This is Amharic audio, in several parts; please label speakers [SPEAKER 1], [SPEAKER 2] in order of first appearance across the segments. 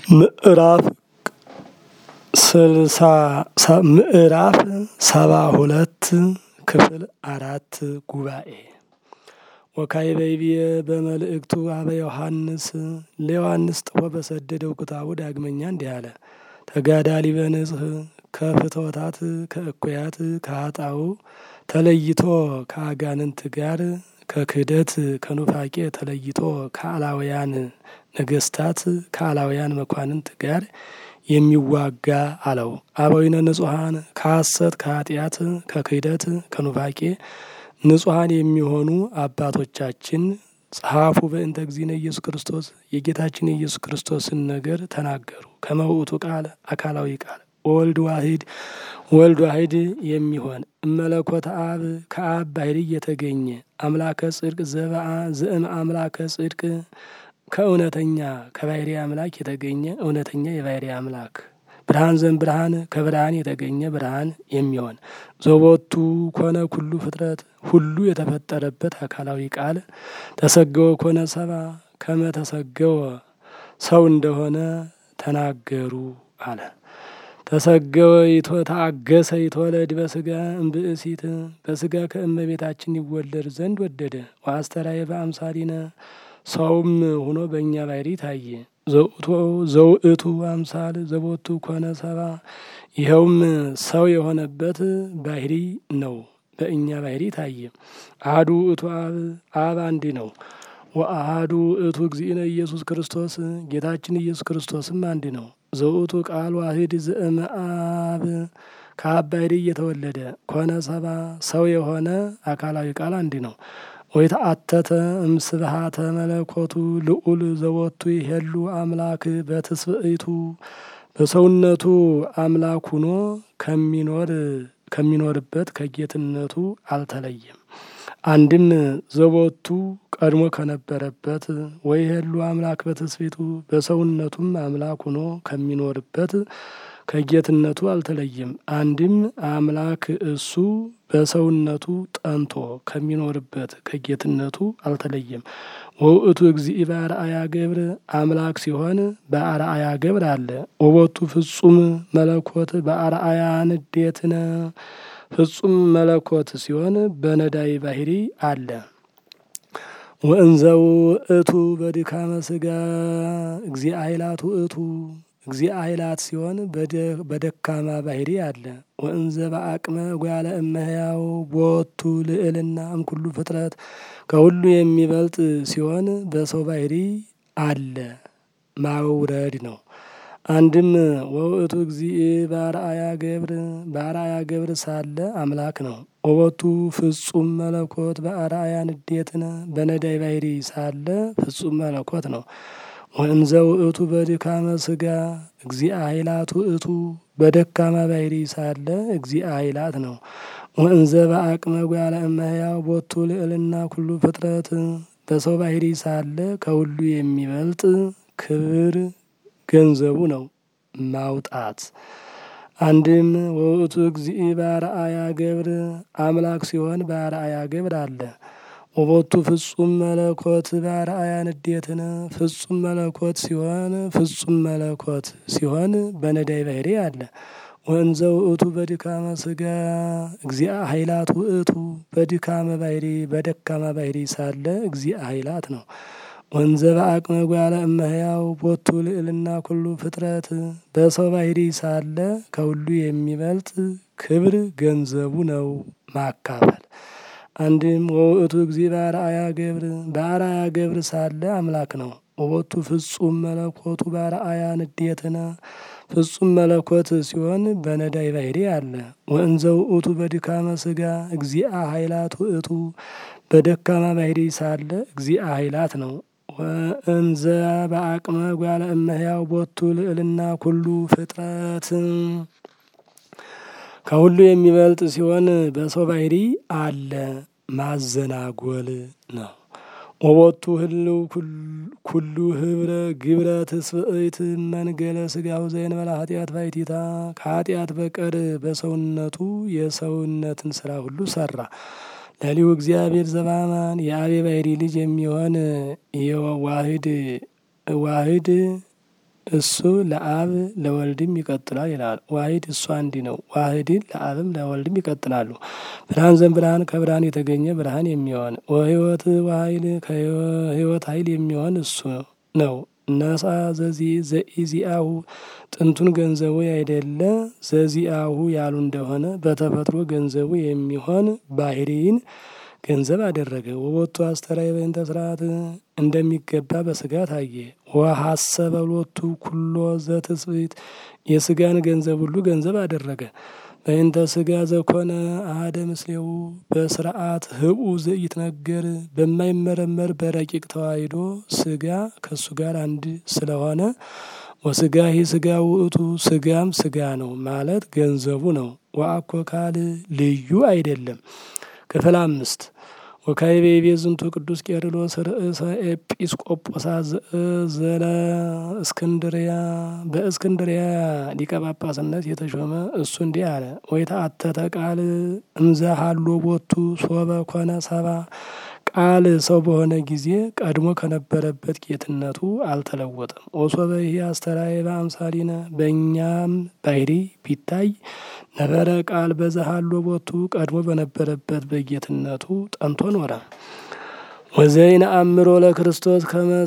[SPEAKER 1] ምዕራፍ ስልሳ ምዕራፍ ሰባ ሁለት ክፍል አራት ጉባኤ ወካዕበይብየ በመልእክቱ አበ ዮሐንስ ለዮሐንስ ጥፎ በሰደደው ክታቡ ዳግመኛ እንዲህ አለ። ተጋዳሊ በንጽህ ከፍትወታት ከእኩያት ከሀጣው ተለይቶ ከአጋንንት ጋር ከክህደት ከኑፋቄ ተለይቶ ከአላውያን ነገስታት ከአላውያን መኳንንት ጋር የሚዋጋ አለው። አበዊነ ንጹሐን ከሐሰት ከኃጢአት ከክህደት ከኑፋቄ ንጹሐን የሚሆኑ አባቶቻችን ጸሐፉ በእንተ እግዚእነ ኢየሱስ ክርስቶስ የጌታችን የኢየሱስ ክርስቶስን ነገር ተናገሩ። ከመውእቱ ቃል አካላዊ ቃል ወልድ ዋሂድ ወልድ ዋሂድ የሚሆን እመለኮተ አብ ከአብ ባሕርይ የተገኘ አምላከ ጽድቅ ዘበአ ዘእም አምላከ ጽድቅ ከእውነተኛ ከባሕሪ አምላክ የተገኘ እውነተኛ የባሕሪ አምላክ ብርሃን ዘም ብርሃን ከብርሃን የተገኘ ብርሃን የሚሆን ዘቦቱ ኮነ ኩሉ ፍጥረት ሁሉ የተፈጠረበት አካላዊ ቃል ተሰገወ ኮነ ሰባ ከመ ተሰገወ ሰው እንደሆነ ተናገሩ አለ። ተሰገወ ይቶ ታገሰ ይትወለድ በስጋ እምብእሲት በስጋ ከእመቤታችን ይወለድ ዘንድ ወደደ። ወአስተራየ በአምሳሊነ ሰውም ሆኖ በእኛ ባሕሪ ታየ። ዘውእቱ አምሳል ዘቦቱ ኮነ ሰባ ይኸውም ሰው የሆነበት ባሕሪ ነው። በእኛ ባሕሪ ታየ። አሐዱ ውእቱ አብ አብ አንድ ነው። ወአሐዱ ውእቱ እግዚእነ ኢየሱስ ክርስቶስ ጌታችን ኢየሱስ ክርስቶስም አንድ ነው። ዘውእቱ ቃል ዋሂድ ዘእመ አብ ከአብ ባሕሪ እየተወለደ ኮነ ሰባ ሰው የሆነ አካላዊ ቃል አንድ ነው። ወይተአተተ እምስብሃተ መለኮቱ ልዑል ዘወቱ ይሄሉ አምላክ በትስብእቱ በሰውነቱ አምላክ ሁኖ ከሚኖር ከሚኖርበት ከጌትነቱ አልተለየም። አንድም ዘቦቱ ቀድሞ ከነበረበት ወይሄሉ አምላክ በትስብእቱ በሰውነቱም አምላክ ሁኖ ከሚኖርበት ከጌትነቱ አልተለየም። አንድም አምላክ እሱ በሰውነቱ ጠንቶ ከሚኖርበት ከጌትነቱ አልተለየም። ወውእቱ እግዚእ በአርአያ ገብር አምላክ ሲሆን በአርአያ ገብር አለ። ወቦቱ ፍጹም መለኮት በአርአያ ንዴትነ ፍጹም መለኮት ሲሆን በነዳይ ባሕሪ አለ። ወእንዘ ውእቱ በድካመ ስጋ እግዚእ ኃይላት ውእቱ እግዚእ ኃይላት ሲሆን በደካማ ባሕሪ አለ። ወእንዘ በአቅመ ጓለ እመሕያው ቦቱ ልዕልና እምኩሉ ፍጥረት ከሁሉ የሚበልጥ ሲሆን በሰው ባሕሪ አለ ማውረድ ነው። አንድም ወውእቱ እግዚእ በአርአያ ገብር በአርአያ ገብር ሳለ አምላክ ነው። ወቦቱ ፍጹም መለኮት በአርአያ ንዴትነ በነዳይ ባሕሪ ሳለ ፍጹም መለኮት ነው። ወእንዘ ውእቱ በድካመ ስጋ እግዚእ ኃይላት ውእቱ በደካማ ባሕሪ ሳለ እግዚእ ኃይላት ነው። ወእንዘ በአቅመ ጓለ እመሕያው ቦቱ ልዕልና ኩሉ ፍጥረት በሰው ባሕሪ ሳለ ከሁሉ የሚበልጥ ክብር ገንዘቡ ነው ማውጣት። አንድም ወውእቱ እግዚእ በአርአያ ገብር አምላክ ሲሆን በአርአያ ገብር አለ። ወቦቱ ፍጹም መለኮት በአርአያ ንዴትነ ፍጹም መለኮት ሲሆን ፍጹም መለኮት ሲሆን በነዳይ ባሕሪ አለ። ወእንዘ ውእቱ በድካመ ስጋ እግዚአ ኃይላት ውእቱ በድካመ ባሕሪ በደካማ ባሕሪ ሳለ እግዚአ ኃይላት ነው። ወንዘ በአቅመ ጓለ እመሕያው ቦቱ ልዕልና ኩሉ ፍጥረት በሰው ባሕሪ ሳለ ከሁሉ የሚበልጥ ክብር ገንዘቡ ነው ማካፈል። አንድም ወውእቱ እግዚእ በአርአያ ገብር በአርአያ ገብር ሳለ አምላክ ነው። ወቦቱ ፍጹም መለኮቱ በአርአያ ንዴትነ ፍጹም መለኮት ሲሆን በነዳይ ባሕሪ አለ። ወእንዘ ውእቱ በድካመ ስጋ እግዚአ ኃይላት ውእቱ በደካማ ባሕሪ ሳለ እግዚአ ኃይላት ነው። ወእንዘ በአቅመ ጓለ እመሕያው ቦቱ ልዕልና ኩሉ ፍጥረት ከሁሉ የሚበልጥ ሲሆን በሰው ባሕሪ አለ ማዘናጎል ነው። ወቦቱ ህልው ኩሉ ህብረ ግብረ ትስብእት መንገለ ስጋው ዘእንበለ ኃጢአት ባሕቲታ ከኃጢአት በቀር በሰውነቱ የሰውነትን ስራ ሁሉ ሰራ። ለሊሁ እግዚአብሔር ዘበአማን የአብ ባሕሪ ልጅ የሚሆን የዋህድ ዋህድ እሱ ለአብ ለወልድም ይቀጥላል ይላል። ዋሂድ እሱ አንድ ነው። ዋህድን ለአብም ለወልድም ይቀጥላሉ። ብርሃን ዘእምብርሃን ከብርሃን የተገኘ ብርሃን የሚሆን ወህይወት ዋይል ከህይወት ኃይል የሚሆን እሱ ነው። ነሳ ዘዚ ዘኢዚአሁ ጥንቱን ገንዘቡ ያይደለ ዘዚአሁ ያሉ እንደሆነ በተፈጥሮ ገንዘቡ የሚሆን ባህሪን ገንዘብ አደረገ። ወቦቱ አስተራይ በእንተ ስርዓት እንደሚገባ በስጋ ታየ። ወሀሰበ ሎቱ ኩሎ ዘትስብእት የስጋን ገንዘብ ሁሉ ገንዘብ አደረገ። በእንተ ስጋ ዘኮነ አሐደ ምስሌው በስርዓት ህቡ ዘኢትነገር በማይመረመር በረቂቅ ተዋሂዶ ስጋ ከእሱ ጋር አንድ ስለሆነ ወስጋ ይህ ስጋ ውእቱ ስጋም ስጋ ነው ማለት ገንዘቡ ነው። ወአኮ ካል ልዩ አይደለም። ክፍል አምስት ወካይቤ ቤዝንቱ ቅዱስ ቄርሎስ ርእሰ ኤጲስቆጶሳት ዘለ እስክንድርያ በእስክንድርያ ሊቀ ጳጳስነት የተሾመ እሱ እንዲህ አለ። ወይተአተተ ቃል እምዘ ሀሎ ቦቱ ሶበ ኮነ ሰባ ቃል ሰው በሆነ ጊዜ ቀድሞ ከነበረበት ጌትነቱ አልተለወጠም። ወሶበ ይህ አስተራየ በአምሳሊነ በእኛም ባህሪ ቢታይ ነበረ ቃል በዘሃሎ ቦቱ ቀድሞ በነበረበት በጌትነቱ ጠንቶ ኖረ። ወዘይነ አእምሮ ለክርስቶስ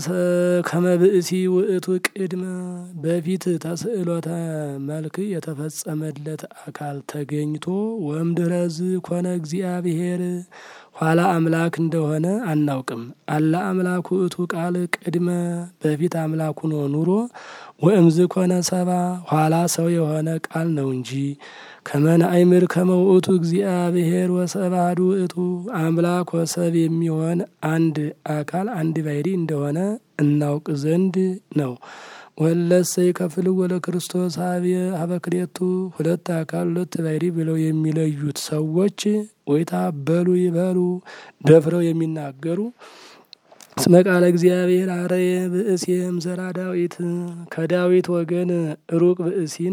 [SPEAKER 1] ከመብእሲ ውእቱ ቅድመ በፊት ተስዕሎተ መልክ የተፈጸመለት አካል ተገኝቶ ወምድረዝ ኮነ እግዚአብሔር ኋላ አምላክ እንደሆነ አናውቅም። አላ አምላኩ እቱ ቃል ቅድመ በፊት አምላኩ ነው ኑሮ ወእምዝ ኮነ ሰባ ኋላ ሰው የሆነ ቃል ነው እንጂ ከመን አይምር ከመውእቱ እግዚአብሔር ወሰብ አሐዱ ውእቱ አምላክ ወሰብ የሚሆን አንድ አካል አንድ ባሕሪ እንደሆነ እናውቅ ዘንድ ነው። ወለሰ ይከፍል ወለ ክርስቶስ ሀበ ክልኤቱ ሁለት አካል ሁለት ባሕሪ ብለው የሚለዩት ሰዎች ወይታ በሉ ይበሉ ደፍረው የሚናገሩ እስመ ቃለ እግዚአብሔር አረየ ብእሴም ዘራ ዳዊት ከዳዊት ወገን ሩቅ ብእሲን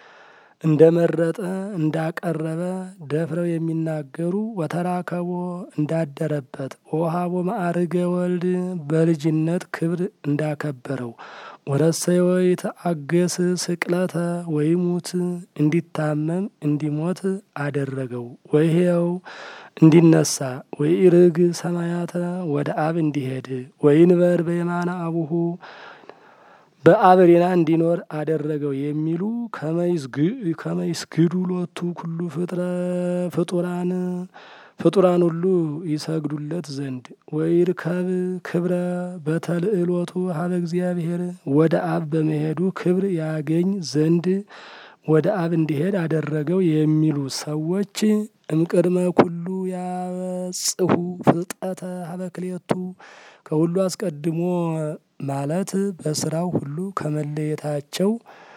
[SPEAKER 1] እንደመረጠ እንዳቀረበ ደፍረው የሚናገሩ ወተራከቦ እንዳደረበት ወሃቦ ማዕርገ ወልድ በልጅነት ክብር እንዳከበረው ወረሰይ ወይ ተአገስ ስቅለተ ወይሙት እንዲታመም እንዲሞት አደረገው። ወይሄው እንዲነሳ ወይ ርግ ሰማያተ ወደ አብ እንዲሄድ ወይንበር በየማነ አቡሁ በአብሬና እንዲኖር አደረገው የሚሉ ከመይስግዱ ሎቱ ኩሉ ፍጡራን ፍጡራን ሁሉ ይሰግዱለት ዘንድ ወይርከብ ክብረ በተልእሎቱ ሀበ እግዚአብሔር ወደ አብ በመሄዱ ክብር ያገኝ ዘንድ ወደ አብ እንዲሄድ አደረገው የሚሉ ሰዎች እምቅድመ ኩሉ ያበጽሑ ፍልጠተ ሀበ ክልኤቱ ከሁሉ አስቀድሞ ማለት በስራው ሁሉ ከመለየታቸው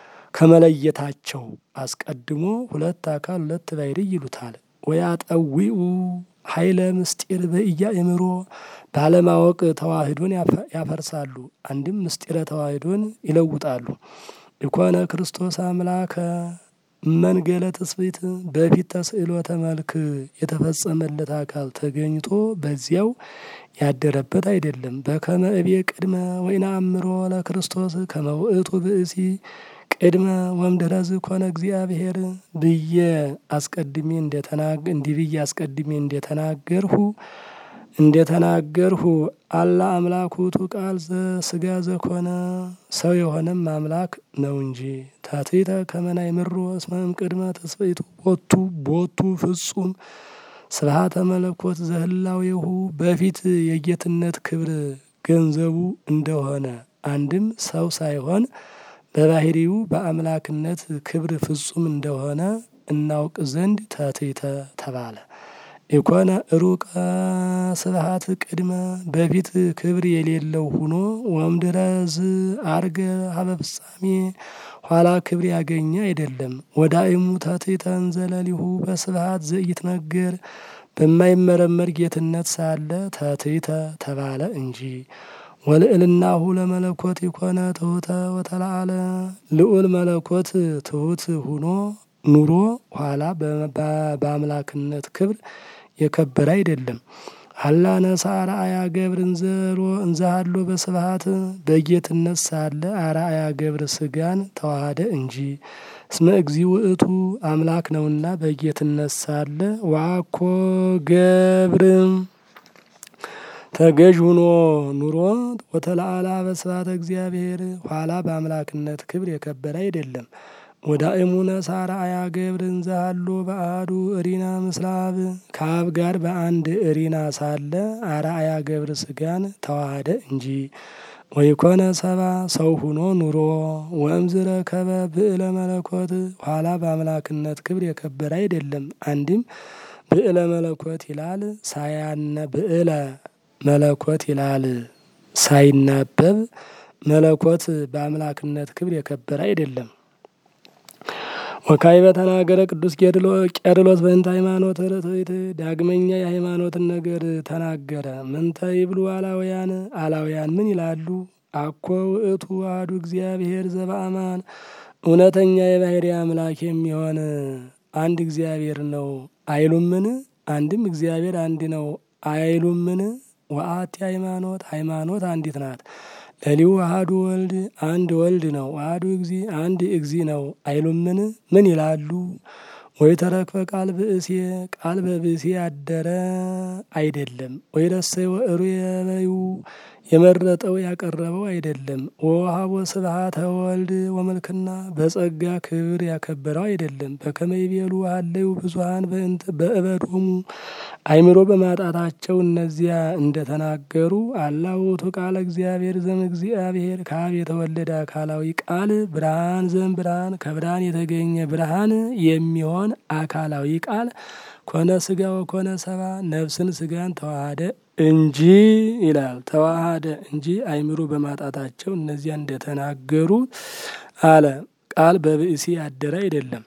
[SPEAKER 1] ከመለየታቸው አስቀድሞ ሁለት አካል ሁለት ባሕሪ ይሉታል። ወያጠዊኡ ኃይለ ምስጢር በኢያእምሮ ባለማወቅ ተዋህዶን ያፈርሳሉ። አንድም ምስጢረ ተዋህዶን ይለውጣሉ። ኢኮነ ክርስቶስ አምላከ መንገለ ትስብእት በፊት ተስዕሎተ መልክ የተፈጸመለት አካል ተገኝቶ በዚያው ያደረበት አይደለም። በከመ እቤ ቅድመ ወይነአምሮ ለክርስቶስ ከመ ውእቱ ብእሲ ቅድመ ወምድረዝ ኮነ እግዚአብሔር ብዬ አስቀድሜ እንደተናገ እንዲህ ብዬ አስቀድሜ እንደተናገርሁ እንደተናገርሁ አላ አምላኩ ውእቱ ቃል ዘስጋ ዘኮነ ሰው የሆነም አምላክ ነው እንጂ ታቴተ ከመናይ ምሮ እስመም ቅድመ ተስፈይቱ ቦቱ ቦቱ ፍጹም ስብሐተ መለኮት ዘህላዌሁ በፊት የጌትነት ክብር ገንዘቡ እንደሆነ አንድም ሰው ሳይሆን በባህሪው በአምላክነት ክብር ፍጹም እንደሆነ እናውቅ ዘንድ ተቴተ ተባለ። ኢኮነ ሩቀ ስብሐት ቅድመ በፊት ክብር የሌለው ሁኖ ወምድረዝ አርገ ሀበ ፍጻሜ ኋላ ክብር ያገኘ አይደለም። ወዳእሙ ተቴተን ዘለሊሁ በስብሐት ዘኢትነገር በማይመረመር ጌትነት ሳለ ተቴተ ተባለ እንጂ ወልዕልናሁ ለመለኮት የኮነ ትሑተ ወተላአለ ልዑል መለኮት ትሑት ሁኖ ኑሮ ኋላ በአምላክነት ክብር የከበረ አይደለም። አላ ነሳ አርአያ ገብር እንዘሮ እንዛሃሎ በስብሐት በጌትነት ሳለ አርአያ ገብር ስጋን ተዋሃደ እንጂ እስመ እግዚ ውእቱ አምላክ ነውና በጌትነት ሳለ ዋኮ ገብርም ተገዥ ሁኖ ኑሮ ወተለአላ በስብሐተ እግዚአብሔር ኋላ በአምላክነት ክብር የከበረ አይደለም። ወዳእሙነ ሳርአያ ገብር እንዘሃሎ በአሐዱ እሪና ምስለ አብ ከአብ ጋር በአንድ እሪና ሳለ አርአያ ገብር ስጋን ተዋሃደ እንጂ ወይኮነ ሰባ ሰው ሁኖ ኑሮ ወእምዝረ ከበ ብዕለ መለኮት ኋላ በአምላክነት ክብር የከበረ አይደለም። አንድም ብዕለ መለኮት ይላል ሳያነ ብዕለ መለኮት ይላል ሳይናበብ መለኮት በአምላክነት ክብር የከበረ አይደለም። ወካይ በተናገረ ቅዱስ ቄርሎስ በእንተ ሃይማኖት ርትዕት ዳግመኛ የሃይማኖትን ነገር ተናገረ። ምንተ ይብሉ አላውያን አላውያን ምን ይላሉ? አኮ ውእቱ አሐዱ እግዚአብሔር ዘበአማን እውነተኛ የባሕርይ አምላክ የሚሆን አንድ እግዚአብሔር ነው አይሉምን? አንድም እግዚአብሔር አንድ ነው አይሉምን? ወአሐቲ ሃይማኖት ሃይማኖት አንዲት ናት። ለሊሁ አሐዱ ወልድ አንድ ወልድ ነው። አሐዱ እግዚ አንድ እግዚ ነው አይሉምን? ምን ይላሉ? ወይ ተረክበ ቃል ብእሴ ቃል በብእሴ አደረ አይደለም። ወይ ረሰየ ወእሩየ በዩ የመረጠው ያቀረበው አይደለም። ወወሀቦ ስብሐተ ወልድ ወመልክና በጸጋ ክብር ያከበረው አይደለም። በከመ ይቤሉ ሀለዩ ብዙኃን በእበዶሙ አይምሮ በማጣታቸው እነዚያ እንደተናገሩ አላ ውእቱ ቃለ እግዚአብሔር ዘእምእግዚአብሔር ከአብ የተወለደ አካላዊ ቃል ብርሃን ዘም ብርሃን ከብርሃን የተገኘ ብርሃን የሚሆን አካላዊ ቃል ኮነ ስጋ ወኮነ ሰባ ነፍስን ስጋን ተዋሃደ እንጂ ይላል። ተዋሃደ እንጂ አይምሮ በማጣታቸው እነዚያ እንደተናገሩ አለ። ቃል በብእሲ ያደረ አይደለም።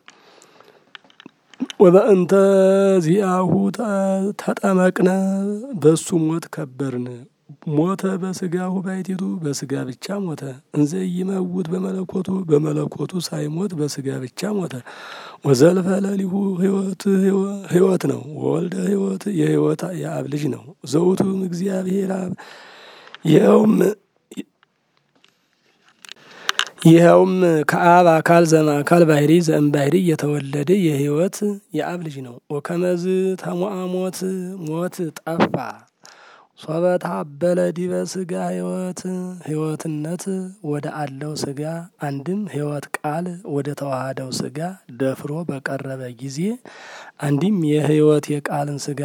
[SPEAKER 1] ወበእንተ ዚአሁ ተጠመቅነ በሱ ሞት ከበርን። ሞተ በስጋሁ ባሕቲቱ በስጋ ብቻ ሞተ። እንዘ ይመውት በመለኮቱ በመለኮቱ ሳይሞት በስጋ ብቻ ሞተ። ወዘልፈ ለሊሁ ሕይወት ነው። ወወልደ ሕይወት የሕይወት የአብ ልጅ ነው። ዘውቱም እግዚአብሔር አብ ይኸውም ይኸውም ከአብ አካል ዘመ አካል ባሕርይ ዘእም ባሕርይ የተወለደ የሕይወት የአብ ልጅ ነው። ወከመዝ ተሞአ ሞት ሞት ጠፋ ሶበ ታበለ ዲበ ስጋ ሕይወት ሕይወትነት ወደ አለው ስጋ አንድም ሕይወት ቃል ወደ ተዋሃደው ስጋ ደፍሮ በቀረበ ጊዜ አንድም የሕይወት የቃልን ስጋ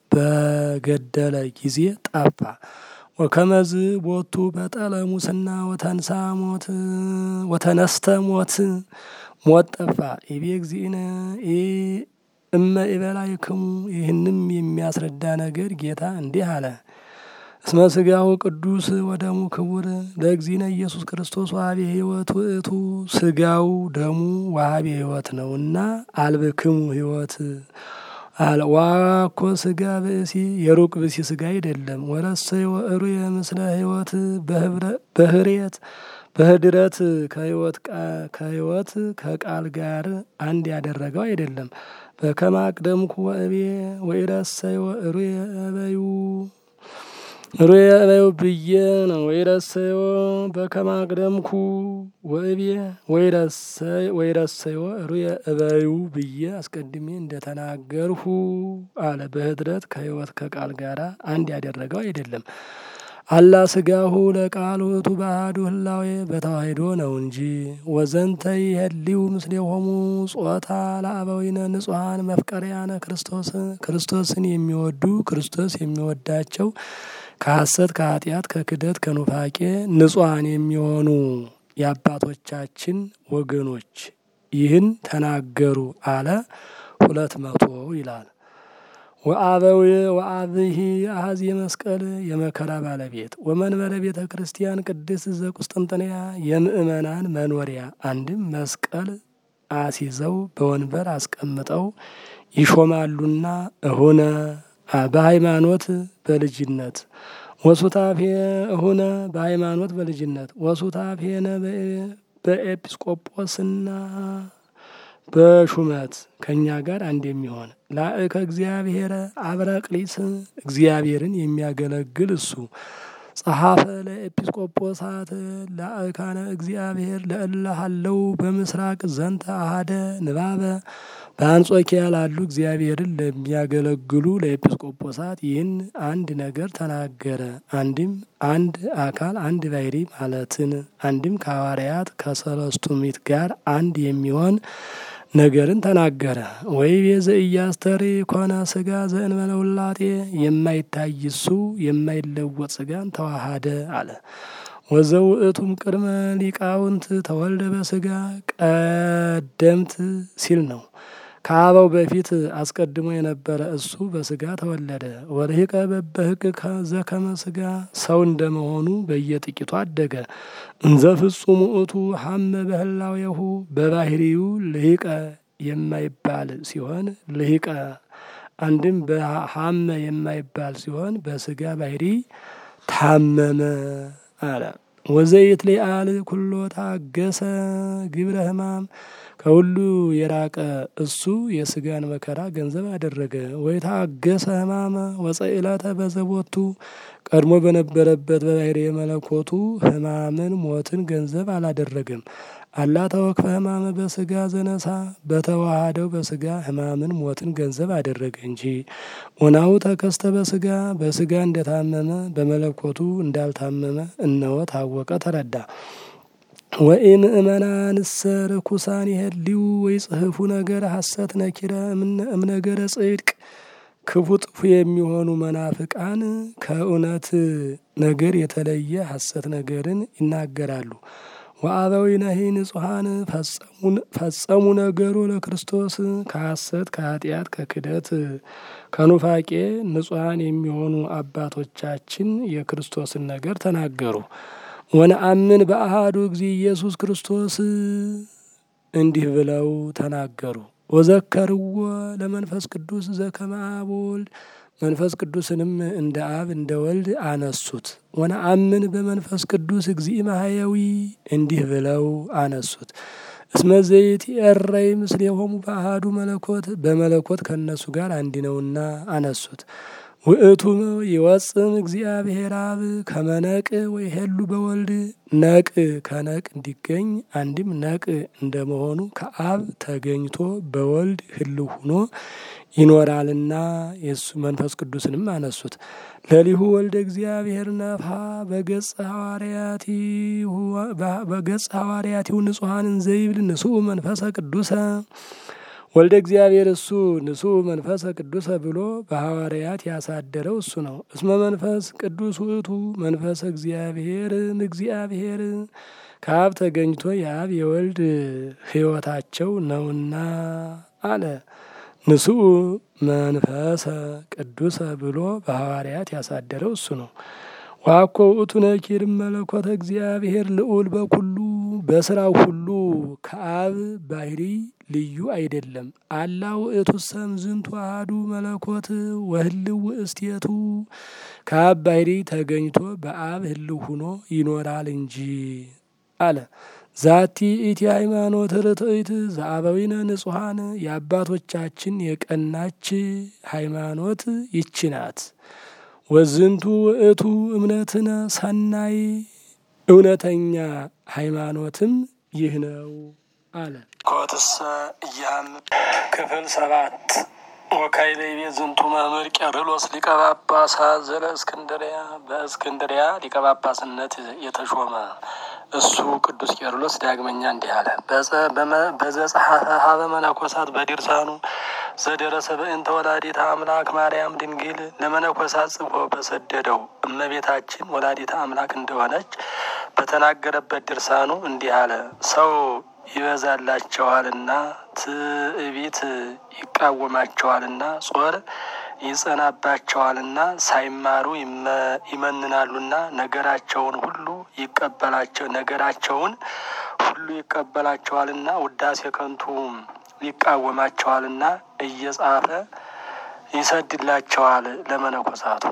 [SPEAKER 1] በገደለ ጊዜ ጠፋ። ወከመዝ ቦቱ በጠለ ሙስና ወተንሳ ሞት ወተነስተ ሞት ሞት ጠፋ። ኢቤ እግዚእነ እመ ኢበላይክሙ ይህንም የሚያስረዳ ነገር ጌታ እንዲህ አለ። እስመ ስጋሁ ቅዱስ ወደሙ ክቡር ለእግዚእነ ኢየሱስ ክርስቶስ ዋሃቤ ሕይወት ውእቱ ስጋው ደሙ ዋሃቤ ሕይወት ነውና አልብክሙ ሕይወት አለ። ዋኮ ስጋ ብእሲ የሩቅ ብእሲ ስጋ አይደለም። ወረሰየ ወእሩየ ምስለ ሕይወት በህርየት በህድረት ከሕይወት ከቃል ጋር አንድ ያደረገው አይደለም። በከመ አቅደምኩ ወእቤ ወኢረሰየ ወእሩየ እበዩ ሩየ እበዩ ብዬ ነው። ወይረሰዮ በከመ አቅደምኩ ወእቤ ወይረሰዮ ሩየ እበዩ ብዬ አስቀድሜ እንደተናገርሁ አለ። በህድረት ከሕይወት ከቃል ጋር አንድ ያደረገው አይደለም። አላ ስጋሁ ለቃል ውእቱ በአሐዱ ህላዌ በተዋሂዶ ነው እንጂ። ወዘንተ ይሄልዩ ምስሌሆሙ ጾታ ለአበዊነ ንጹሐን መፍቀሪያነ ክርስቶስ ክርስቶስን የሚወዱ ክርስቶስ የሚወዳቸው ከሐሰት ከኃጢአት ከክደት ከኑፋቄ ንጹሐን የሚሆኑ የአባቶቻችን ወገኖች ይህን ተናገሩ አለ። ሁለት መቶ ይላል። ወአበዊ ወአብሂ አሐዚ መስቀል የመከራ ባለቤት ወመንበረ ቤተ ክርስቲያን ቅድስት ዘቁስጥንጥንያ የምእመናን መኖሪያ አንድም መስቀል አሲዘው በወንበር አስቀምጠው ይሾማሉና እሁነ በሃይማኖት በልጅነት ወሱታፌ እሁነ በሃይማኖት በልጅነት ወሱታፌነ በኤጲስቆጶስና በሹመት ከእኛ ጋር አንድ የሚሆን ላእከ እግዚአብሔር አብረቅሊስ እግዚአብሔርን የሚያገለግል እሱ ጸሐፈ ለኤጲስቆጶሳት ላእካነ እግዚአብሔር ለእለሃለው በምስራቅ ዘንተ አሃደ ንባበ በአንጾኪያ ላሉ እግዚአብሔርን ለሚያገለግሉ ለኤጲስቆጶሳት ይህን አንድ ነገር ተናገረ። አንድም አንድ አካል አንድ ባሕሪ ማለትን አንድም ከሐዋርያት ከሰለስቱ ምዕት ጋር አንድ የሚሆን ነገርን ተናገረ። ወይ ቤዘ ኢያስተሪ ኮነ ስጋ ዘእንበለ ውላጤ የማይታይ እሱ የማይለወጥ ስጋን ተዋሃደ አለ። ወዘውእቱም ቅድመ ሊቃውንት ተወልደ በስጋ ቀደምት ሲል ነው። ከአበው በፊት አስቀድሞ የነበረ እሱ በስጋ ተወለደ። ወርሂቀ በበህቅ ዘከመ ስጋ ሰው እንደመሆኑ በየጥቂቱ አደገ። እንዘ ፍጹም ውእቱ ሀመ በህላዌሁ በባህሪው ልሂቀ የማይባል ሲሆን ልሂቀ አንድም በሀመ የማይባል ሲሆን በስጋ ባህሪ ታመመ አለ። ወዘይት ሊአል ኩሎ ታገሰ ግብረ ሕማም ከሁሉ የራቀ እሱ የስጋን መከራ ገንዘብ አደረገ። ወይ ታገሰ ሕማመ ወጸኢለተ በዘቦቱ ቀድሞ በነበረበት በባሕርየ መለኮቱ ሕማምን ሞትን ገንዘብ አላደረገም። አላ ተወክፈ ሕማመ በስጋ ዘነሳ በተዋሃደው በስጋ ሕማምን ሞትን ገንዘብ አደረገ እንጂ። ኦናሁ ተከስተ በስጋ በስጋ እንደታመመ በመለኮቱ እንዳልታመመ እነሆ ታወቀ ተረዳ። ወኢምእመናንሰ ርኩሳን ይሄልዩ ወይ ጽሕፉ ነገር ሐሰት ነኪረ እምነገረ ጽድቅ ክፉ ጥፉ የሚሆኑ መናፍቃን ከእውነት ነገር የተለየ ሐሰት ነገርን ይናገራሉ። ወአበዊነሂ ንጹሐን ፈጸሙ ነገሩ ለክርስቶስ ከሐሰት ከኃጢአት ከክደት ከኑፋቄ ንጹሐን የሚሆኑ አባቶቻችን የክርስቶስን ነገር ተናገሩ። ወነአምን በአሃዱ ጊዜ ኢየሱስ ክርስቶስ እንዲህ ብለው ተናገሩ። ወዘከርዎ ለመንፈስ ቅዱስ ዘከመ አብ ወልድ መንፈስ ቅዱስንም እንደ አብ እንደ ወልድ አነሱት። ወነአምን በመንፈስ ቅዱስ እግዚእ ማህየዊ እንዲህ ብለው አነሱት። እስመ ዘይትዔረይ ምስሌሆሙ በአሐዱ መለኮት በመለኮት ከእነሱ ጋር አንድ ነውና አነሱት። ውእቱ ይወጽም እግዚአብሔር አብ ከመነቅ ወይ ሄሉ በወልድ ነቅ ከነቅ እንዲገኝ አንድም ነቅ እንደመሆኑ ከአብ ተገኝቶ በወልድ ህልው ሁኖ ይኖራልና የሱ መንፈስ ቅዱስንም አነሱት። ለሊሁ ወልደ እግዚአብሔር ነፍሐ በገጸ ሐዋርያቲሁ ንጹሐንን ዘይብል ንስኡ መንፈሰ ቅዱሰ ወልደ እግዚአብሔር እሱ ንጹሕ መንፈሰ ቅዱሰ ብሎ በሐዋርያት ያሳደረው እሱ ነው። እስመ መንፈስ ቅዱስ ውእቱ መንፈሰ እግዚአብሔር እግዚአብሔር ከአብ ተገኝቶ የአብ የወልድ ሕይወታቸው ነውና አለ። ንስኡ መንፈሰ ቅዱሰ ብሎ በሐዋርያት ያሳደረው እሱ ነው። ዋኮ ውእቱ ነኪር መለኮተ እግዚአብሔር ልዑል በኩሉ በስራው ሁሉ ከአብ ባህሪ ልዩ አይደለም። አላ ውእቱ ሰም ዝንቱ አሐዱ መለኮት ወህልው ውእስቴቱ ከአብ ባህሪ ተገኝቶ በአብ ህልው ሁኖ ይኖራል እንጂ አለ። ዛቲ ኢቲ ሃይማኖት ርትዕት ዘአበዊነ ንጹሐን የአባቶቻችን የቀናች ሃይማኖት ይች ናት። ወዝንቱ ውእቱ እምነትነ ሰናይ እውነተኛ ሃይማኖትም ይህ ነው አለ። ኮትሰ እያም ክፍል ሰባት ወካይለ ቤት ዝንቱ መምህር ቄርሎስ ሊቀ ጳጳሳት ዘለ እስክንድሪያ በእስክንድሪያ ሊቀ ጳጳስነት የተሾመ እሱ ቅዱስ ቄርሎስ ዳግመኛ እንዲህ አለ። በዘጸሐፈ ሀበ መነኮሳት በድርሳኑ ዘደረሰ በእንተ ወላዲተ አምላክ ማርያም ድንግል ለመነኮሳት ጽፎ በሰደደው እመቤታችን ወላዲተ አምላክ እንደሆነች በተናገረበት ድርሳኑ እንዲህ አለ። ሰው ይበዛላቸዋልና ትዕቢት ይቃወማቸዋልና ጾር ይጸናባቸዋልና ሳይማሩ ይመንናሉና ነገራቸውን ሁሉ ይቀበላቸው ነገራቸውን ሁሉ ይቀበላቸዋልና ውዳሴ ከንቱ ይቃወማቸዋልና እየጻፈ ይሰድላቸዋል ለመነኮሳቱ።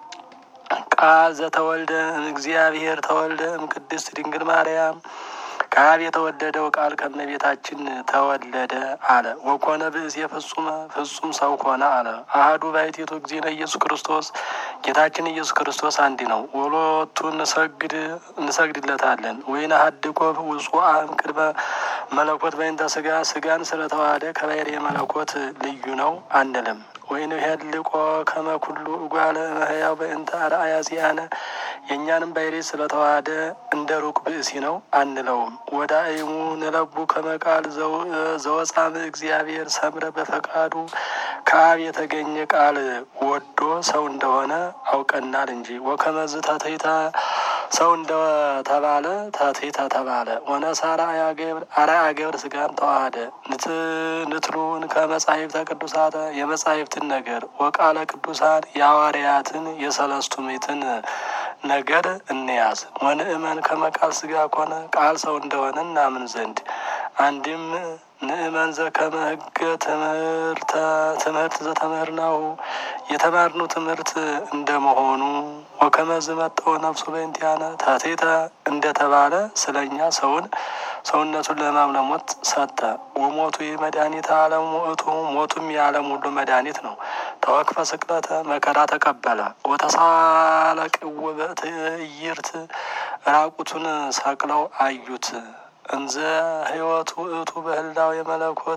[SPEAKER 1] ቃል ዘተወልደ እግዚአብሔር ተወልደ እምቅድስት ድንግል ማርያም ከአብ የተወለደው ቃል ከመቤታችን ተወለደ አለ። ወኮነ ብእሴ ፍጹመ ፍጹም ሰው ኮነ አለ። አህዱ ባሕቲቱ እግዚእነ ኢየሱስ ክርስቶስ ጌታችን ኢየሱስ ክርስቶስ አንድ ነው። ወሎቱ እንሰግድ እንሰግድለታለን። ወይንሐድጎ ውጹአ እምቅድመ መለኮት በእንተ ስጋ ስጋን ስለተዋሃደ ከባሕርየ መለኮት ልዩ ነው አንልም። ወይንሄልቆ ከመ ኩሉ እጓለ እመሕያው በእንተ አርአያ ዚአነ የእኛንም ባሕርይ ስለተዋሃደ እንደ ሩቅ ብእሲ ነው አንለውም። ወዳእሙ ንለቡ ከመ ቃል ዘወፃም እግዚአብሔር ሰምረ በፈቃዱ ከአብ የተገኘ ቃል ወዶ ሰው እንደሆነ አውቀናል እንጂ ወከመዝ ተትሕተ ሰው እንደተባለ ተትሕተ ተባለ። ወነሳራ አርአያ ገብር ስጋን ተዋሃደ ንትሉን ከመጻሕፍተ ቅዱሳተ የመጻሕፍትን ነገር ወቃለ ቅዱሳን የሐዋርያትን የሰለስቱ ምዕትን ነገር እንያዝ። ወንእመን ከመቃል ስጋ ኮነ ቃል ሰው እንደሆነ እናምን ዘንድ አንድም ንእመን ዘከመ ሕገ ትምህርተ ትምህርት ዘተምህርናሁ የተማርነው ትምህርት እንደመሆኑ ወከመዝ መጠው ነፍሱ በእንቲአነ ተትሕተ እንደተባለ ስለኛ ሰውን ሰውነቱን ለሕማም ለሞት ሰጠ። ወሞቱ ይህ መድኃኒት ዓለም ውእቱ ሞቱም የዓለም ሁሉ መድኃኒት ነው። ተወክፈ ስቅለተ መከራ ተቀበለ። ወተሳለቅው በትዕይርት ራቁቱን ሰቅለው አዩት። እንዘ ሕይወቱ ውእቱ በህላው የመለኮት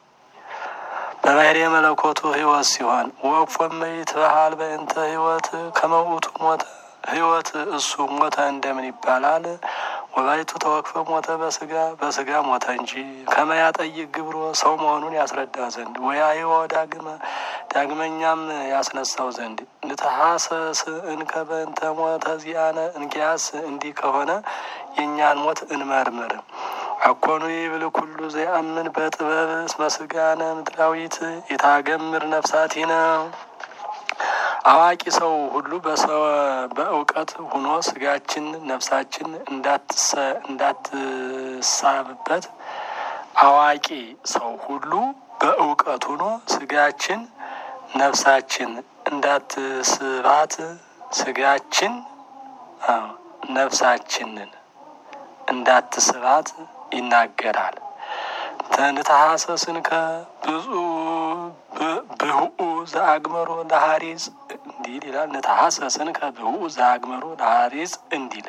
[SPEAKER 1] በባሕርየ መለኮቱ ሕይወት ሲሆን ወፎመ ይትበሃል በእንተ ሕይወት ከመውቱ ሞተ ሕይወት እሱ ሞተ እንደምን ይባላል? ወባይቱ ተወክፈ ሞተ በስጋ በስጋ ሞተ እንጂ ከመያጠይቅ ግብሮ ሰው መሆኑን ያስረዳ ዘንድ ወያይወ ዳግመ ዳግመኛም ያስነሳው ዘንድ ንተሐሰስ እንከ በእንተ ሞተ ዚአነ እንኪያስ እንዲህ ከሆነ የእኛን ሞት እንመርምር። አኮኑ ይብል ኩሉ ዘያምን በጥበብ እስመ ስጋነ ምድራዊት የታገምር ነፍሳቲነ አዋቂ ሰው ሁሉ በእውቀት ሁኖ ስጋችን ነፍሳችን እንዳትሳብበት አዋቂ ሰው ሁሉ በእውቀት ሁኖ ስጋችን ነፍሳችን እንዳትስባት ስጋችን ነፍሳችንን እንዳትስባት ይናገራል። ተንተሐሰስን ከብዙ ብህኡ ዘአግመሮ ለሐሪጽ እንዲል ይላል። ንተሐሰስን ከብህኡ ዘአግመሮ ለሐሪጽ እንዲል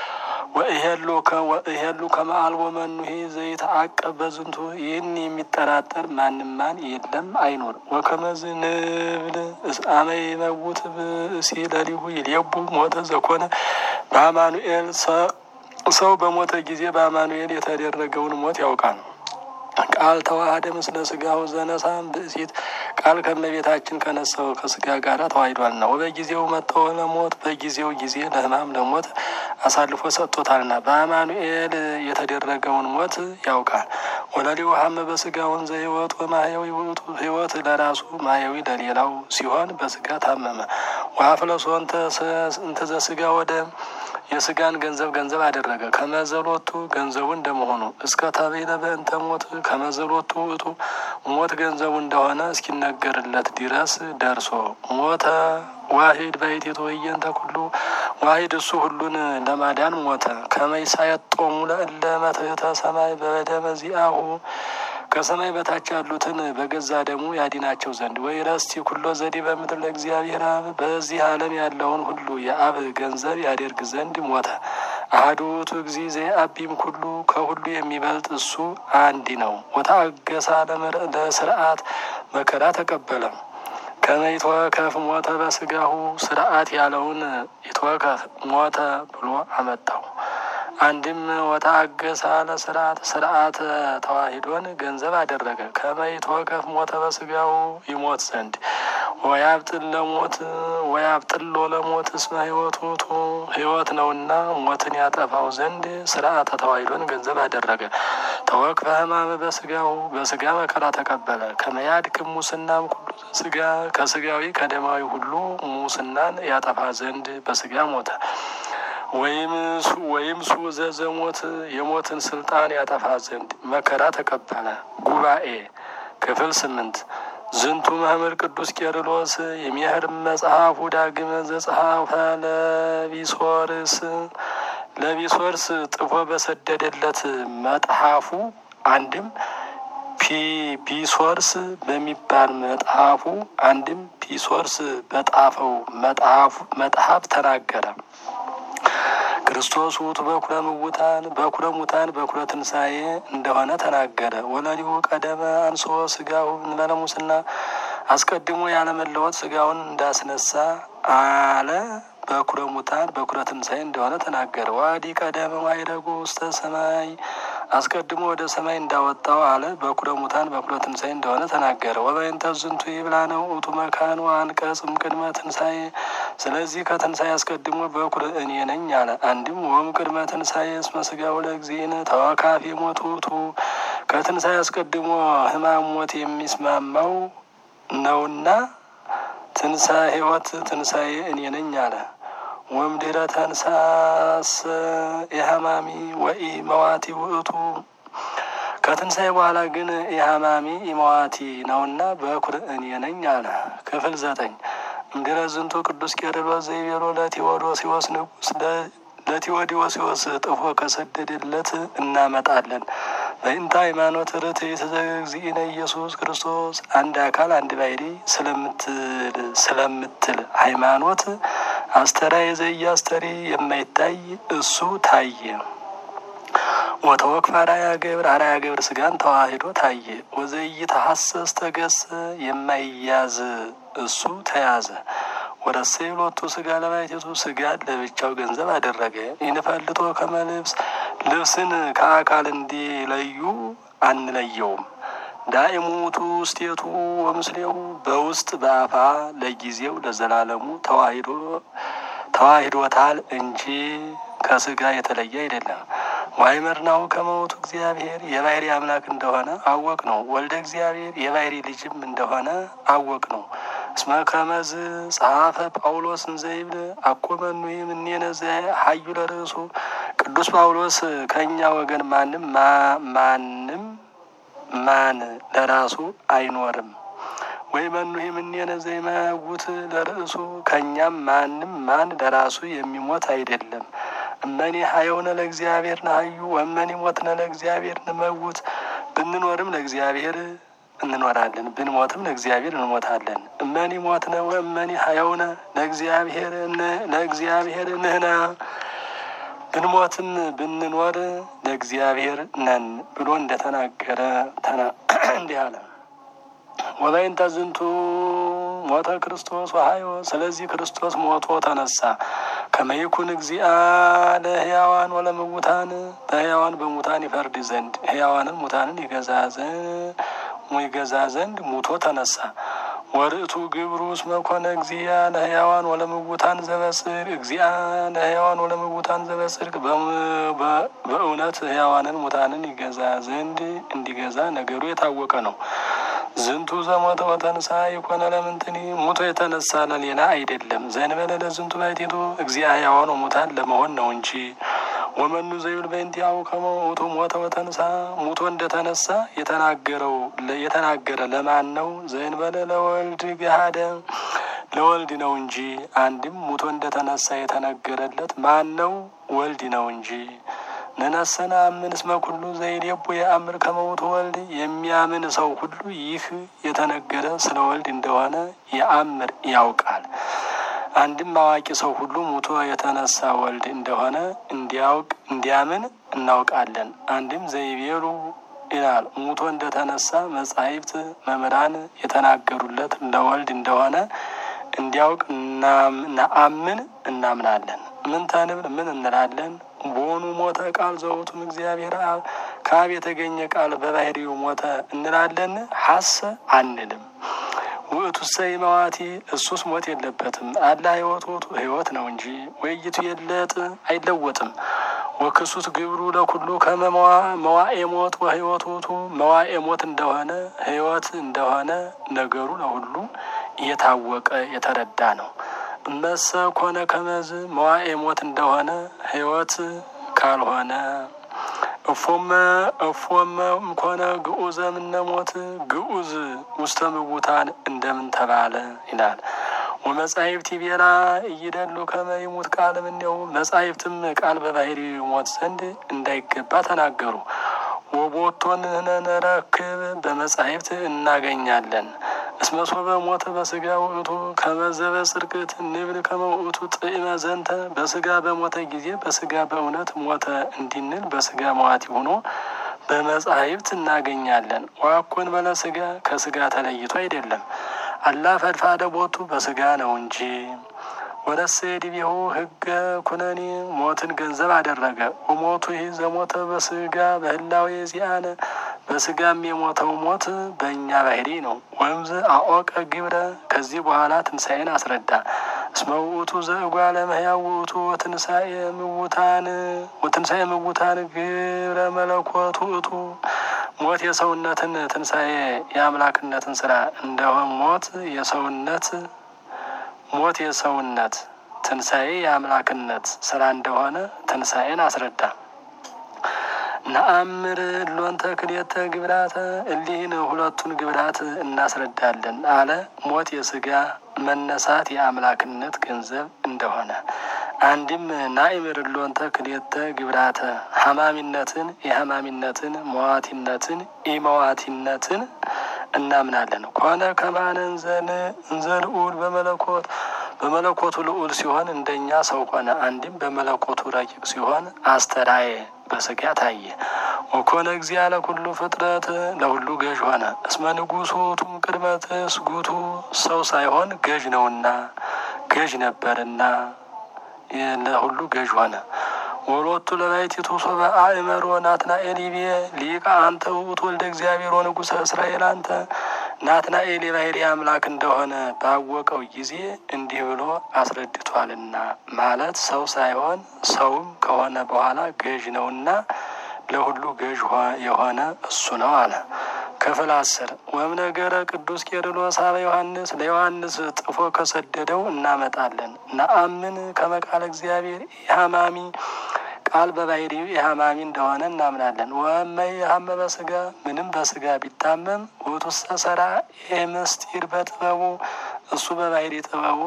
[SPEAKER 1] ወእሄሉ ከመአልቦ መኑሄ ዘይተአቀብ በዝንቱ ይህን የሚጠራጠር ማንም ማን የለም አይኖር። ወከመዝ ንብል አመ ይመውት ብእሲ ለሊሁ ይሌቡ ሞተ ዘኮነ በአማኑኤል ሰው በሞተ ጊዜ በአማኑኤል የተደረገውን ሞት ያውቃል። ቃል ተዋህደ ምስለ ስጋው ዘነሳም ብእሲት ቃል ከመቤታችን ከነሳው ከስጋ ጋር ተዋሂዷልና ወበጊዜው መጥተው ለሞት በጊዜው ጊዜ ለሕማም ለሞት አሳልፎ ሰጥቶታልና በአማኑኤል የተደረገውን ሞት ያውቃል። ወለሊው ሀመ በስጋ ወንዘ ሕይወት ወማህያዊ ውእቱ ሕይወት ለራሱ ማህያዊ ለሌላው ሲሆን በስጋ ታመመ። ወአፍለሶ እንተ ዘስጋ ወደ የስጋን ገንዘብ ገንዘብ አደረገ። ከመዘሎቱ ገንዘቡ እንደመሆኑ እስከ ተቤለ በእንተ ሞት ከመዘሎቱ ውእቱ ሞት ገንዘቡ እንደሆነ እስኪነገርለት ድረስ ደርሶ ሞተ። ዋሂድ ባሕቲቱ ወእየንተ ኩሉ ዋሂድ እሱ ሁሉን ለማዳን ሞተ። ከመይሳየጦሙ ለእለ መትሕተ ሰማይ በደመ ዚአሁ ከሰማይ በታች ያሉትን በገዛ ደሙ ያዲናቸው ዘንድ ወይ ረስቲ ኩሎ ዘዴ በምድር ለእግዚአብሔር አብ በዚህ ዓለም ያለውን ሁሉ የአብ ገንዘብ ያደርግ ዘንድ ሞተ። አሐዱ ውእቱ እግዚእ ዘየአቢም ኩሉ ከሁሉ የሚበልጥ እሱ አንድ ነው። ወታገሳ ለስርዓት መከራ ተቀበለ። ከመይትወከፍ ሞተ በስጋሁ ስርዓት ያለውን ይትወከፍ ሞተ ብሎ አመጣው። አንድም ወታገሳ ለስርዓት ስርዓት ተዋሂዶን ገንዘብ አደረገ። ከመይትወከፍ ሞተ በስጋው ይሞት ዘንድ ወያብጥል ለሞት ወያብጥሎ ለሞት እስመ ሕይወቱ ውእቱ ሕይወት ነውና ሞትን ያጠፋው ዘንድ ስርዓተ ተዋሂዶን ገንዘብ አደረገ። ተወክፈ ሕማመ በስጋው በስጋ መከራ ተቀበለ። ከመያድክም ሙስናም ኩሉ ስጋ ከስጋዊ ከደማዊ ሁሉ ሙስናን ያጠፋ ዘንድ በስጋ ሞተ። ወይም ሱ ዘዘሞት የሞትን ስልጣን ያጠፋ ዘንድ መከራ ተቀበለ። ጉባኤ ክፍል ስምንት ዝንቱ መምህር ቅዱስ ቄርሎስ የሚያህር መጽሐፉ ዳግመ ዘጸሐፈ ለቢሶርስ ለቢሶርስ ጥፎ በሰደደለት መጽሐፉ አንድም ፒሶርስ በሚባል መጽሐፉ አንድም ፒሶርስ በጣፈው መጽሐፍ ተናገረ። ክርስቶስ ውእቱ በኩረ ምውታን በኩረ ሙታን በኩረ ትንሣኤ እንደሆነ ተናገረ። ወለሊሁ ቀደመ አንስኦ ስጋሁ እንበለ ሙስና አስቀድሞ ያለመለወጥ ስጋውን እንዳስነሳ አለ። በኩረ ሙታን በኩረ ትንሣኤ እንደሆነ ተናገረ። ዋዲ ቀደመ ማይረጉ ውስተ ሰማይ አስቀድሞ ወደ ሰማይ እንዳወጣው አለ። በኩረ ሙታን በኩረ ትንሣኤ እንደሆነ ተናገረ። ወበይንተ ዝንቱ ይብላ ነው ውእቱ መካን አንቀጽ እምቅድመ ትንሣኤ ስለዚህ ከትንሣኤ አስቀድሞ በኩር እኔ ነኝ አለ። አንድም ወም ቅድመ ትንሣኤ እስመ ሥጋው ለእግዚእነ ተወካፌ ሞት ውእቱ ከትንሣኤ አስቀድሞ ሕማም ሞት የሚስማማው ነውና ትንሣኤ ሕይወት ትንሣኤ እኔ ነኝ አለ። ወምድረ ተንሳስ የሀማሚ ወኢ መዋቲ ውእቱ ከትንሣኤ በኋላ ግን የሀማሚ ኢመዋቲ ነውና በኩር እኔ ነኝ አለ። ክፍል ዘጠኝ እምድረ ዝንቱ ቅዱስ ቄርሎስ ዘይቤሎ ለቴዎዶሲዎስ ንጉሥ ለቴዎዲዎሲዎስ ጥፎ ከሰደደለት እናመጣለን። በእንተ ሃይማኖት ርትዕት ዘእግዚእነ ኢየሱስ ክርስቶስ አንድ አካል አንድ ባሕርይ ስለምትል ስለምትል ሃይማኖት አስተራየ ዘኢያስተሪ የማይታይ እሱ ታየ። ወተወክፍ አርአያ ገብር አርአያ ገብር ስጋን ተዋሂዶ ታየ። ወዘኢተሐሰስ ተገሰ የማይያዝ እሱ ተያዘ። ወረሰይ ሎቱ ስጋ ለባሕቲቱ ስጋን ለብቻው ገንዘብ አደረገ። ይንፈልጦ ከመ ልብስ ልብስን ከአካል እንዲለዩ አንለየውም። ዳእሙቱ ውስቴቱ ወምስሌው በውስጥ በአፋ ለጊዜው ለዘላለሙ ተዋሂዶ ተዋሂዶታል እንጂ ከስጋ የተለየ አይደለም። ዋይመርናው ከመውቱ እግዚአብሔር የባሕርይ አምላክ እንደሆነ አወቅ ነው። ወልደ እግዚአብሔር የባሕርይ ልጅም እንደሆነ አወቅ ነው። እስመ ከመዝ ጸሐፈ ጳውሎስ እንዘይብል አኮመኑ እምኔነ ሀዩ ለርእሱ ቅዱስ ጳውሎስ ከእኛ ወገን ማንም ማንም ማን ለራሱ አይኖርም። ወይ መኑ እምኔነ ዘይመውት ለርእሱ ከእኛም ማንም ማን ለራሱ የሚሞት አይደለም። እመኒ ሀየውነ ለእግዚአብሔር ነሀዩ ወመኒ ሞትነ ለእግዚአብሔር ንመውት ብንኖርም ለእግዚአብሔር እንኖራለን ብንሞትም ለእግዚአብሔር እንሞታለን። እመኒ ሞትነ ወእመኒ ሀየውነ ለእግዚአብሔር ለእግዚአብሔር ንህና ብንሞትም ብንኖር ለእግዚአብሔር ነን ብሎ እንደተናገረ እንዲህ አለ። ወበይንተ ዝንቱ ሞተ ክርስቶስ ወሀዮ ስለዚህ ክርስቶስ ሞቶ ተነሳ። ከመይኩን እግዚአ ለሕያዋን ወለምውታን በሕያዋን በሙታን ይፈርድ ዘንድ ሕያዋንን ሙታንን ይገዛ ይገዛ ዘንድ ሙቶ ተነሳ። ወርእቱ ግብሩ እስመ ኮነ እግዚአ ለሕያዋን ወለምውታን ዘበጽድቅ እግዚአ ለሕያዋን ወለምውታን ዘበጽድቅ በእውነት ሕያዋንን ሙታንን ይገዛ ዘንድ እንዲገዛ ነገሩ የታወቀ ነው። ዝንቱ ዘሞተ ወተንሳ የኮነ ለምንትኒ ሙቶ የተነሳ ለሌላ አይደለም። ዘእንበለ ለዝንቱ ባሕቲቱ እግዚአ ሕያዋን ወሙታን ለመሆን ነው እንጂ። ወመኑ ዘይብል በእንቲአሁ ከመ ውእቱ ሞተ ወተንሳ ሙቶ እንደተነሳ የተናገረው የተናገረ ለማን ነው? ዘእንበለ ለወልድ ገሃደ ለወልድ ነው እንጂ። አንድም ሙቶ እንደተነሳ የተነገረለት ማን ነው? ወልድ ነው እንጂ። ነነሰነ አምን እስመ ኩሉ ዘይሌቡ የአምር ከመ ውእቱ ወልድ የሚያምን ሰው ሁሉ ይህ የተነገረ ስለ ወልድ እንደሆነ የአምር ያውቃል። አንድም አዋቂ ሰው ሁሉ ሙቶ የተነሳ ወልድ እንደሆነ እንዲያውቅ እንዲያምን እናውቃለን። አንድም ዘይቤሉ ይላል ሙቶ እንደተነሳ መጻሕፍት መምህራን የተናገሩለት ለወልድ እንደሆነ እንዲያውቅ ነአምን እናምናለን። ምን ተንብል ምን እንላለን? ቦኑ ሞተ ቃል ዘውቱም እግዚአብሔር አብ ከአብ የተገኘ ቃል በባሕርዩ ሞተ እንላለን? ሀሰ አንልም። ውእቱ ሰይ መዋቲ እሱስ ሞት የለበትም። አላ ሕይወት ውእቱ ሕይወት ነው እንጂ ወይቱ የለጥ አይለወጥም። ወክሱት ግብሩ ለኩሉ ከመ መዋኤ ሞት ወሕይወት ውእቱ መዋኤ ሞት እንደሆነ ሕይወት እንደሆነ ነገሩ ለሁሉ የታወቀ የተረዳ ነው። እመሰ ኮነ ከመዝ መዋኤ ሞት እንደሆነ ሕይወት ካልሆነ እፎመ እፎመ እምኮነ ግዑዘ እምነ ሞት ግዑዝ ውስተ ምውታን እንደምን ተባለ ይላል። ወመጻሕፍት ይቤላ እይደሉ ከመ ይሙት ቃል እምኔሁ መጻሕፍትም ቃል በባህሪ ሞት ዘንድ እንዳይገባ ተናገሩ። ወቦቶን ነረክብ በመጻሕፍት እናገኛለን። እስመ ሶበ ሞተ በስጋ ውእቱ ከመዘበ ጽድቅት ንብል ከመ ውእቱ ጥዕመ ዘንተ በስጋ በሞተ ጊዜ በስጋ በእውነት ሞተ እንዲንል በስጋ መዋቲ ሆኖ በመጻሕፍት እናገኛለን። ዋኮን በለ ስጋ ከስጋ ተለይቶ አይደለም አላ ፈድፋደ ቦቱ በስጋ ነው እንጂ ወረሰ ዲቤሁ ህገ ኩነኔ ሞትን ገንዘብ አደረገ። ወሞቱ ይህ ዘሞተ በስጋ በህላዌ ዚአነ በስጋም የሞተው ሞት በእኛ ባህሪ ነው። ወምዝ አኦቀ ግብረ ከዚህ በኋላ ትንሣኤን አስረዳ። እስመ ውእቱ ዘእጓለ እመሕያው ውእቱ ወትንሣኤ ምውታን ወትንሣኤ ምውታን ግብረ መለኮት ውእቱ ሞት የሰውነትን ትንሣኤ የአምላክነትን ስራ እንደሆን ሞት የሰውነት ሞት የሰውነት ትንሣኤ የአምላክነት ስራ እንደሆነ ትንሣኤን አስረዳ። ነአምር ሎንተ ክልኤተ ግብራተ እሊህን ሁለቱን ግብራት እናስረዳለን አለ። ሞት የስጋ መነሳት የአምላክነት ገንዘብ እንደሆነ አንድም ናእምር ሎንተ ክልኤተ ግብራተ ሀማሚነትን የሀማሚነትን መዋቲነትን ኢመዋቲነትን እናምናለን። ኮነ ከማነ እንዘ ልዑል በመለኮት በመለኮቱ ልዑል ሲሆን እንደኛ ሰው ሆነ። አንድም በመለኮቱ ረቂቅ ሲሆን አስተራየ በስጋ ታየ። ወኮነ እግዚአ ለኩሉ ፍጥረት ለሁሉ ገዥ ሆነ። እስመ ንጉሥ ውእቱም ቅድመ ትስጉቱ ሰው ሳይሆን ገዥ ነውና ገዥ ነበርና ለሁሉ ገዥ ሆነ። ወሎቱ ለባሕቲቱ ሶበ አእመሮ ናትናኤል ይቤ ሊቀ አንተ ውእቱ ወልደ እግዚአብሔር ወንጉሠ እስራኤል አንተ ናትናኤል የባሕርይ አምላክ እንደሆነ ባወቀው ጊዜ እንዲህ ብሎ አስረድቷልና ማለት ሰው ሳይሆን ሰውም ከሆነ በኋላ ገዥ ነውና ለሁሉ ገዥ የሆነ እሱ ነው አለ። ክፍል አስር ወም ነገረ ቅዱስ ቄርሎስ አበ ዮሐንስ ለዮሐንስ ጥፎ ከሰደደው እናመጣለን። ነአምን ከመቃለ እግዚአብሔር ኢሃማሚ ቃል በባሕርዩ ኢሃማሚ እንደሆነ እናምናለን። ወመይ ሀመ በስጋ ምንም በስጋ ቢታመም ውእቱሰ ሰራ ምስጢር በጥበቡ እሱ በባሕርይ ጥበቡ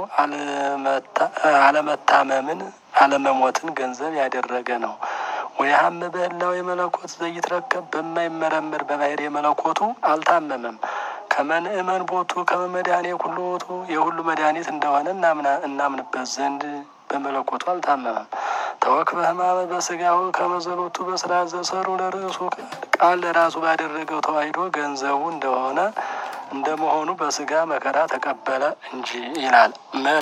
[SPEAKER 1] አለመታመምን አለመሞትን ገንዘብ ያደረገ ነው። ወየሀመ በህላዌ መለኮት ዘይትረከብ በማይመረመር በባሕርይ መለኮቱ አልታመመም። ከመንእመን ቦቱ ከመመድኃኔ ኩሉ ቦቱ የሁሉ መድኃኒት እንደሆነ እናምንበት ዘንድ በመለኮቱ አልታመመም። ተወክፈ ሕማመ በስጋው ከመዘሎቱ በስራ ዘሰሩ ለርእሱ ቃል ለራሱ ባደረገው ተዋሂዶ ገንዘቡ እንደሆነ እንደመሆኑ በስጋ መከራ ተቀበለ እንጂ ይላል።